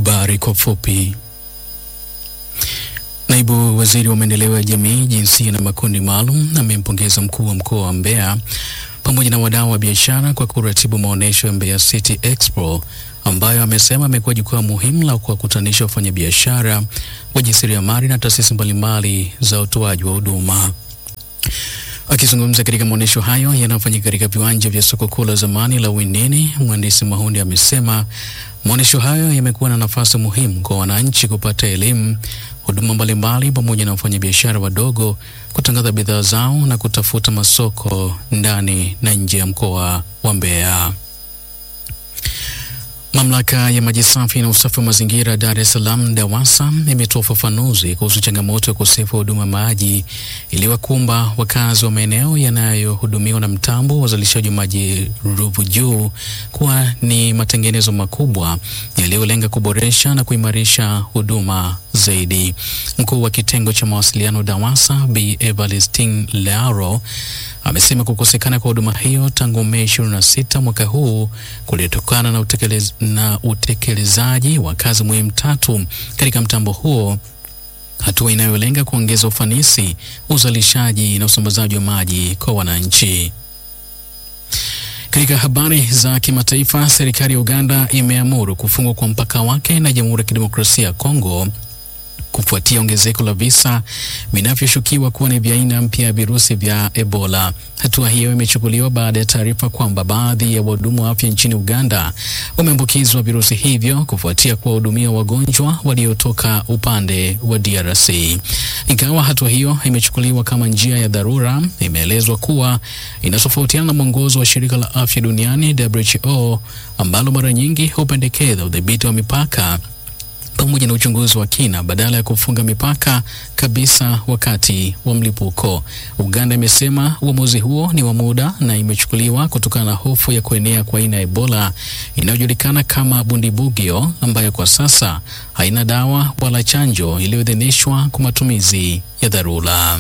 Habari kwa ufupi. Naibu Waziri wa Maendeleo ya Jamii, Jinsia na Makundi Maalum amempongeza mkuu wa mkoa wa Mbeya pamoja na wadau wa biashara kwa kuratibu maonyesho ya Mbeya City Expo ambayo amesema amekuwa jukwaa muhimu la kuwakutanisha wafanyabiashara, wajasiriamali na taasisi mbalimbali za utoaji wa huduma. Akizungumza katika maonyesho hayo yanayofanyika katika viwanja vya soko kuu la zamani la Winini, mhandisi Mahundi amesema maonyesho hayo yamekuwa na nafasi muhimu kwa wananchi kupata elimu, huduma mbalimbali, pamoja na wafanyabiashara wadogo kutangaza bidhaa zao na kutafuta masoko ndani na nje ya mkoa wa Mbeya. Mamlaka ya maji safi na usafi wa mazingira Dar es Salaam DAWASA imetoa ufafanuzi kuhusu changamoto ya ukosefu wa huduma maji iliwakumba wakazi wa maeneo yanayohudumiwa na mtambo wa uzalishaji wa maji Ruvu Juu kuwa ni matengenezo makubwa yaliyolenga kuboresha na kuimarisha huduma zaidi. Mkuu wa kitengo cha mawasiliano DAWASA Bi Evalistine Learo amesema kukosekana kwa huduma hiyo tangu Mei 26 mwaka huu kulitokana na, utekelez, na utekelezaji wa kazi muhimu tatu katika mtambo huo, hatua inayolenga kuongeza ufanisi, uzalishaji na usambazaji wa maji kwa wananchi. Katika habari za kimataifa, serikali ya Uganda imeamuru kufungwa kwa mpaka wake na Jamhuri ya Kidemokrasia ya Kongo kufuatia ongezeko la visa vinavyoshukiwa kuwa ni vya aina mpya ya virusi vya Ebola. Hatua hiyo imechukuliwa baada ya taarifa kwamba baadhi ya wahudumu wa afya nchini Uganda wameambukizwa virusi hivyo kufuatia kuwahudumia wagonjwa waliotoka upande wa DRC. Ingawa hatua hiyo imechukuliwa kama njia ya dharura, imeelezwa kuwa inatofautiana na mwongozo wa shirika la afya duniani WHO ambalo mara nyingi hupendekeza udhibiti wa mipaka pamoja na uchunguzi wa kina badala ya kufunga mipaka kabisa wakati wa mlipuko. Uganda imesema uamuzi huo ni wa muda na imechukuliwa kutokana na hofu ya kuenea kwa aina ya Ebola inayojulikana kama Bundibugyo ambayo kwa sasa haina dawa wala chanjo iliyoidhinishwa kwa matumizi ya dharura.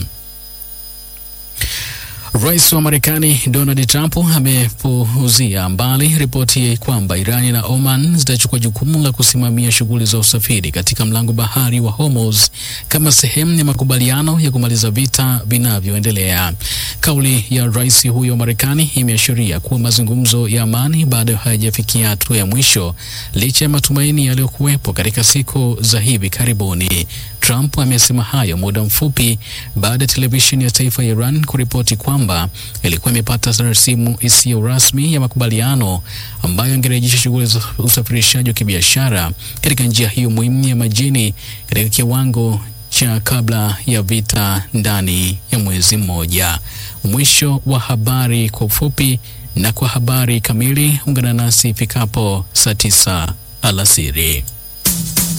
Rais wa Marekani Donald Trump amepuuzia mbali ripoti kwamba Irani na Oman zitachukua jukumu la kusimamia shughuli za usafiri katika mlango bahari wa Hormuz kama sehemu ya makubaliano ya kumaliza vita vinavyoendelea. Kauli ya rais huyo wa Marekani imeashiria kuwa mazungumzo ya amani bado hayajafikia hatua ya mwisho licha ya matumaini yaliyokuwepo katika siku za hivi karibuni. Trump amesema hayo muda mfupi baada ya televisheni ya taifa ya Iran kuripoti kwamba ilikuwa imepata rasimu isiyo rasmi ya makubaliano ambayo ingerejesha shughuli za usafirishaji wa kibiashara katika njia hiyo muhimu ya majini katika kiwango cha kabla ya vita ndani ya mwezi mmoja. Mwisho wa habari kwa ufupi, na kwa habari kamili ungana nasi ifikapo saa tisa alasiri.